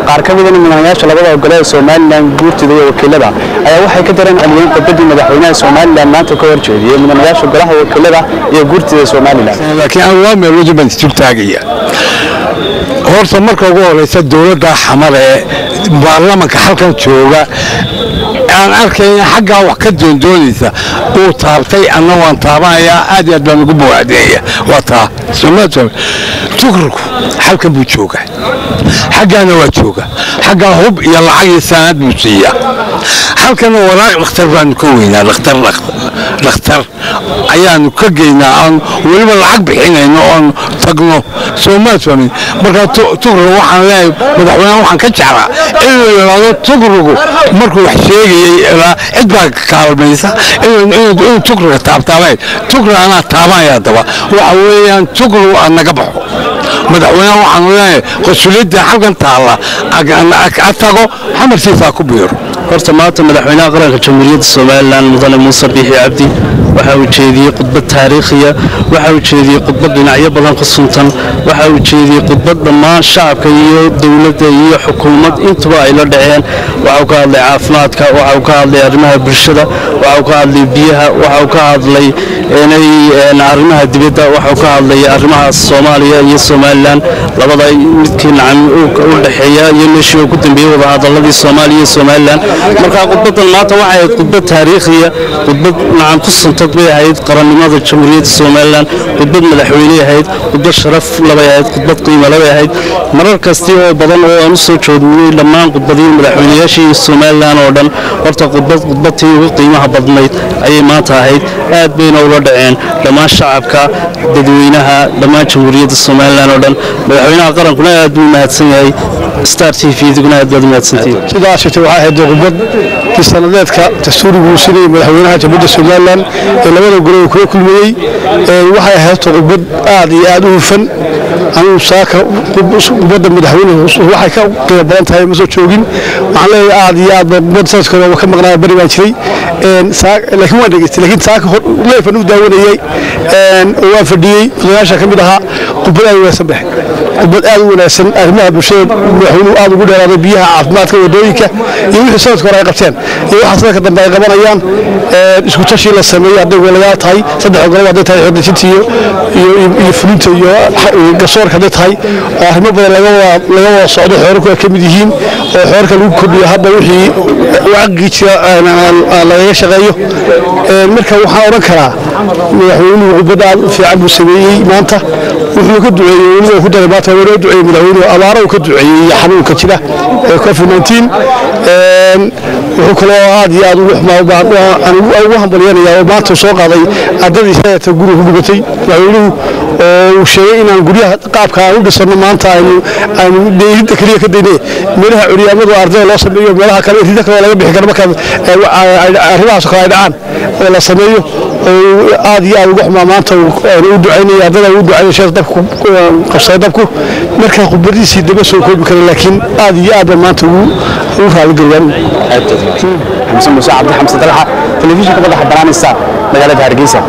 qaar ka mida mudanayaasha labada gole ee somalilan guurtida iyo wakiilada ayaa waxay ka dareen celiyeen khudbadii madaxweynaha somalilan maanta ka horjeediyey mudanayaasha golaha wakiilada iyo guurtida somalilan laakiin aan waa meel wajibaan isjug taagaya horta marka ugu horeysa dowladda xamar ee baarlamanka halkan jooga aan arkayna xaggaa wax ka doondoonaysa uu taabtay anna waan taabanayaa aad iyo aad baan ugu bawaadeeya waa taa somaal tukrku halkan buu jooga xaggaana waa jooga xaggaa hub iyo lacag iyo saanaad buu siiyaa halkana walaaq dhakhtar baanu ka weynaa dhakhtar dhakhtar ayaanu ka geynaa aan weliba lacag bixinayno oon tagno soomaal fahmin marka tukriga waxaan leeyahay madaxweynaha waxaan ka jeclaa inuu yidhaahdo tukrigu markuu wax sheegayay ilaa cid baa kaalmaysa inuu tukriga taabtaabayn tukriga anaa taabanaya daba waxa weeyaan tukrigu aan naga baxo madaxweynaha waxaanu leeyahay qosuliyadda halkan taalla a tago xamarkiisaa ku biiro horta maanta madaxweynaha qaranka jamhuuriyadda somalilan mudane muuse biixi cabdi waxa uu jeediyey khudbad taariikhiya waxa uu jeediyey khudbad dhinacyo badan ku suntan waxa uu jeediyey khudbad dhammaan shacabka iyo dowladda iyo xukuumad intuba ay la dhaceen waxauu ka hadlay caafimaadka waxauu ka hadlay arrimaha bulshada waxauu ka hadlay biyaha waxauu ka hadlay arrimaha dibadda waxauu ka hadlay arrimaha soomaaliya iyo somalilan labada midkii nacam u dhexeeya iyo meeshii uu ku dambeeyey wadahadaladii soomaaliya iyo somalilan marka khudbadan maanta waxay ahayd khudbad taariikhiya khudbad nacam ku suntad bay ahayd qarannimada jamhuuriyadda somalilan khudbad madaxweyney ahayd khudbad sharaf labay ahayd khudbad qiimo labay ahayd marar kasti oo badan oo aan u soo joodnay dhammaan khudbadihii madaxweynayaashii somalilan oo dhan horta khudbad khudbadtii ugu qiimaha badnayd ayay maanta ahayd aad bayna ula dhaceen dhammaan shacabka dadweynaha dhammaan jamhuuriyadda somalilan oo dhan madaxweynaha qarankuna aad buu mahadsan yahay star t v diguna aad baad umahadsantihiin sidaas jirtay waxay ahayd khudbad kii sanadeedka dastuurigu uu sinayay madaxweynaha jamhuuriyadda somalilan ee labada gole uu kula kulmayey waxay ahayd khudbad aad iyo aad u hufan anigu saaka khudbadda madaxweynuhu waxay ka qiimo badan tahay ma soo joogin waxaan leeyahay aad iyo aad baa khudbadda sanadkooda ka maqnaaya bari baan jiray laakiin waan dhegeystay laakiin saaka leefan u daawanayey oo waan fadhiyey odayaasha ka mid ahaa khudbad aad u wanaagsan baxe khudbad aad u wanaagsan arrimaha bulshada madaxweynuhu aad ugu dheeraaday biyaha caafimaadka wadooyinka iyo wixii sanadka hore ay qabteen iyo waxa sanadka dambe ay qabanayaan isku tashii la sameeyey hadday walayaal tahay saddex ogolob hadday tahay xordejinta iyo iyo fulinta iyo garsoorka hadday tahay oo arrimo badan laga wada socdo xoorarku ay ka mid yihiin oo xoorarka lagu kordhiyo hadda wixii wacaqii jira lagaga shaqeeyo marka waxaan odhan karaa madaxweynuhu khudbad aad u fiican buu sameeyey maanta wuxuu ka duceeyey weliba ku daray maanta waa loo duceeyey madaxweynuhu abaaro uu ka duceeyey iyo xanuunka jira ee covid 19 wuxuu kaloo aad iyo aad ugu xumaa ugu hambalyanaya oo maanta soo qaaday ardadii sayata guriga ku gubatay madaxweynuhu oo uu sheegay inaan guryaha qaabka aan u dhisano maanta aynu aynu dheelidda keliya ka dayne meelaha curyaamadu ardada loo sameeyo meelaha kale rida kale laga bixi karo markaad arrimahaas kale ay dhacaan oo la sameeyo oo aad iyo aad uga xumaa maanta u ducaynaya ardada u ducaynaya sheekh dabku qabsaday dabku marka khudbadiisii daba soo koobi kara laakiin aad iyo aad baa maanta ugu ugu raaligeliyaan xamse muuse cabdi xamse dalxa telefishinka madaxa banaanaysa magaalada hargeysa